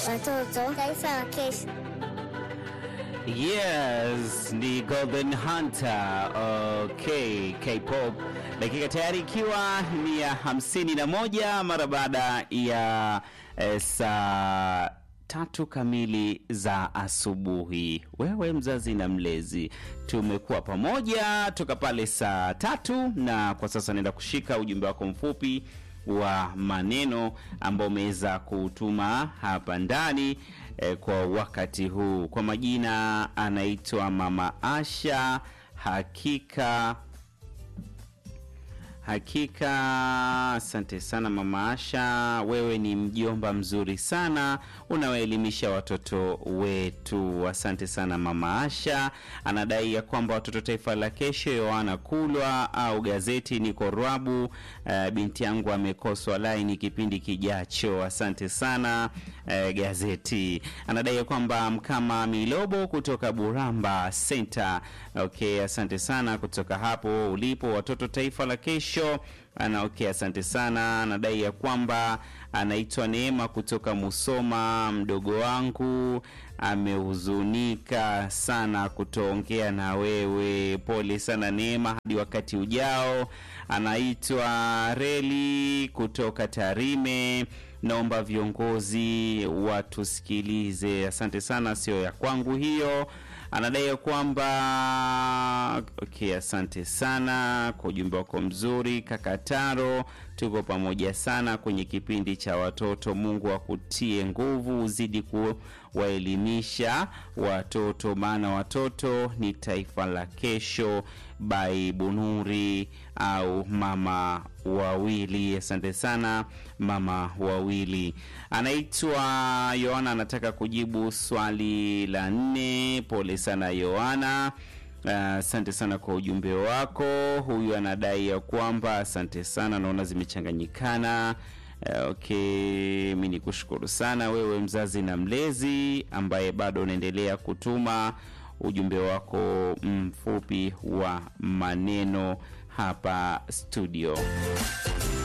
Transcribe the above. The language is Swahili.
watoto, taifa la kesho. Yes, ni Golden Hunter. Okay, K-pop. Dakika tayari ikiwa ni ya hamsini na moja mara baada ya eh, saa tatu kamili za asubuhi. Wewe mzazi na mlezi, tumekuwa pamoja toka pale saa tatu, na kwa sasa naenda kushika ujumbe wako mfupi wa maneno ambao umeweza kutuma hapa ndani eh, kwa wakati huu. Kwa majina anaitwa Mama Asha. Hakika Hakika, asante sana Mama Asha, wewe ni mjomba mzuri sana, unawaelimisha watoto wetu. Asante sana Mama Asha. Anadai ya kwamba watoto taifa la kesho, Yohana Kulwa au gazeti niko Rwabu. Uh, binti yangu amekoswa laini kipindi kijacho. Asante sana uh, gazeti. Anadai ya kwamba Mkama Milobo kutoka Buramba Center. Okay, asante sana kutoka hapo ulipo, watoto taifa la kesho ana okay, asante sana. Anadai ya kwamba anaitwa Neema kutoka Musoma. Mdogo wangu amehuzunika sana kutoongea na wewe, pole sana Neema, hadi wakati ujao. Anaitwa Reli kutoka Tarime. Naomba viongozi watusikilize. Asante sana, sio ya kwangu hiyo anadai ya kwamba okay, asante sana kwa ujumbe wako mzuri Kakataro. Tuko pamoja sana kwenye kipindi cha watoto. Mungu akutie nguvu, uzidi kuwaelimisha watoto, maana watoto ni taifa la kesho. Bai Bunuri au mama wawili, asante sana mama wawili. Anaitwa Yohana, anataka kujibu swali la nne. Pole sana Yohana. Asante uh, sana kwa ujumbe wako. Huyu anadai ya kwamba asante sana, naona zimechanganyikana. Uh, okay, mi ni kushukuru sana wewe mzazi na mlezi ambaye bado unaendelea kutuma ujumbe wako mfupi wa maneno hapa studio.